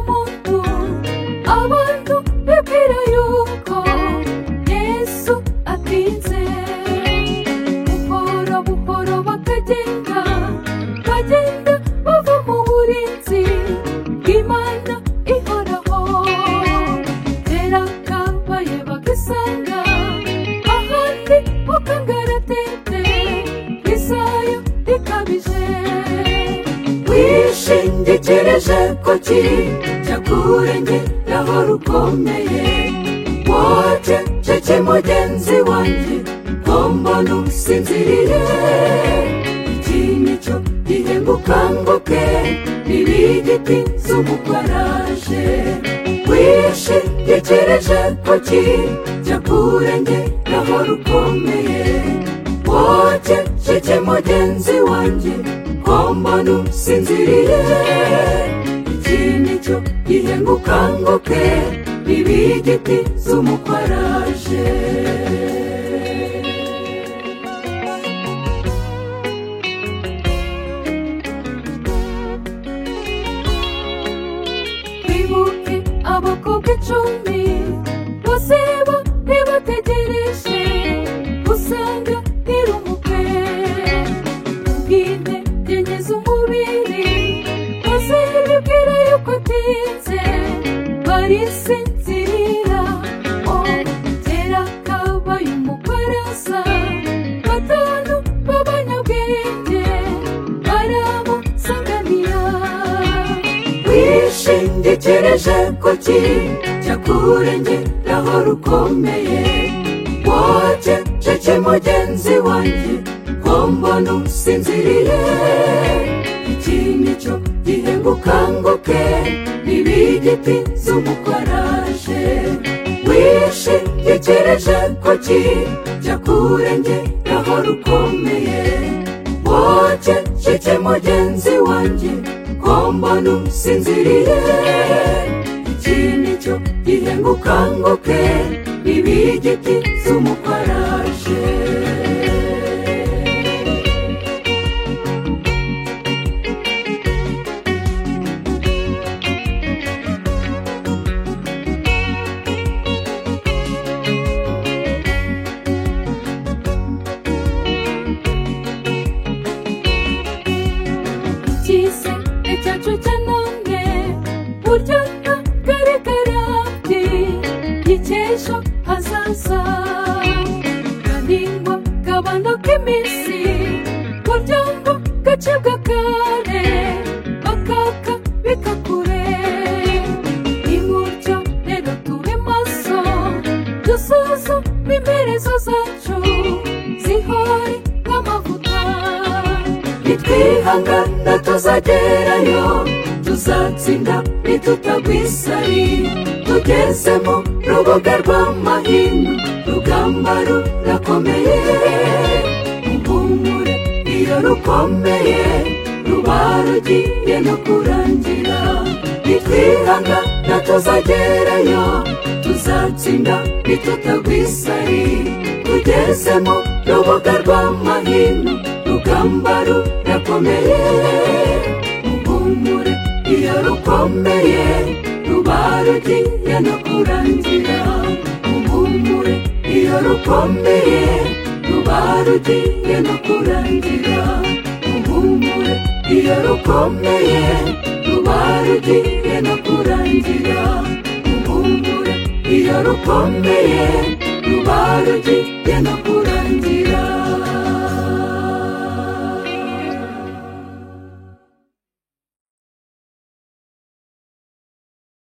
모두 아무도 별 필요 없고 예수 앞이제 무퍼러 무퍼러 와카딘가 와딘가 와보 모우린지 이만나 이거라고 데라카 와예바 그상가 아한디 와칸가라 테테 이사요 디카비제 wishinde tereje ko cyakurenge naho rukomeye wote cece mugenzi wanjye ko mbona usinziriye iki ni cyo gihe ngukanguke ntibigiti z'umukaraje wishingikirije ko cyakurenge naho rukomeye wote cece mugenzi wanjye ko mbona usinziriye iki ni cyo gihe ngo ukanguke ibigiti z'umukwaraje bibuke abakobwa icumi bose ba ntibategereje usanga ntirumuke ubwite byenyeza umubiri maze bibwira yuko atinze barisinzirira o tera kabaye umukwaraza batanu b'abanyabwenge baramusanganira wishingikirije ku cyakurengeraho rukomeye wote cece mugenzi wanjye ko mbona usinziriye iki ni cyo gihe ngukanguke ntibigiti z'umukwaraje wishingikirije ku cyakurengeraho rukomeye wote cece mugenzi wanjye ko mbona usinziriye iki ni cyo gihe ngo ukanguke ibigiti z'umukwaraje cyise icyacu cyanone buryo kare karati gikesha hazaza kaningwa kabano k'iminsi buryo ngo gacibwa kare bakaka bikakure nimutyo rero tube maso dusuzume imperezo zacu zihore nk'amavuta nitwihangana tuzagerayo tuzatsinda nitutagwisari tugeze mu rubuga rw'amahino rugamba rurakomeye muhumure iyo rukomeye ruba rugiye no kurangira nitwihangana tuzagerayo tuzatsinda nitutagwisari tugeze mu rubuga rw'amahino rugamba rurakomeye muhumure iyo rukomeye ruba rugiye no kurangira muhumure iyo rukomeye ruba rugiye no kurangira muhumure iyo rukomeye ruba rugiye no kurangira muhumure iyo rukomeye ruba rugiye no kurangira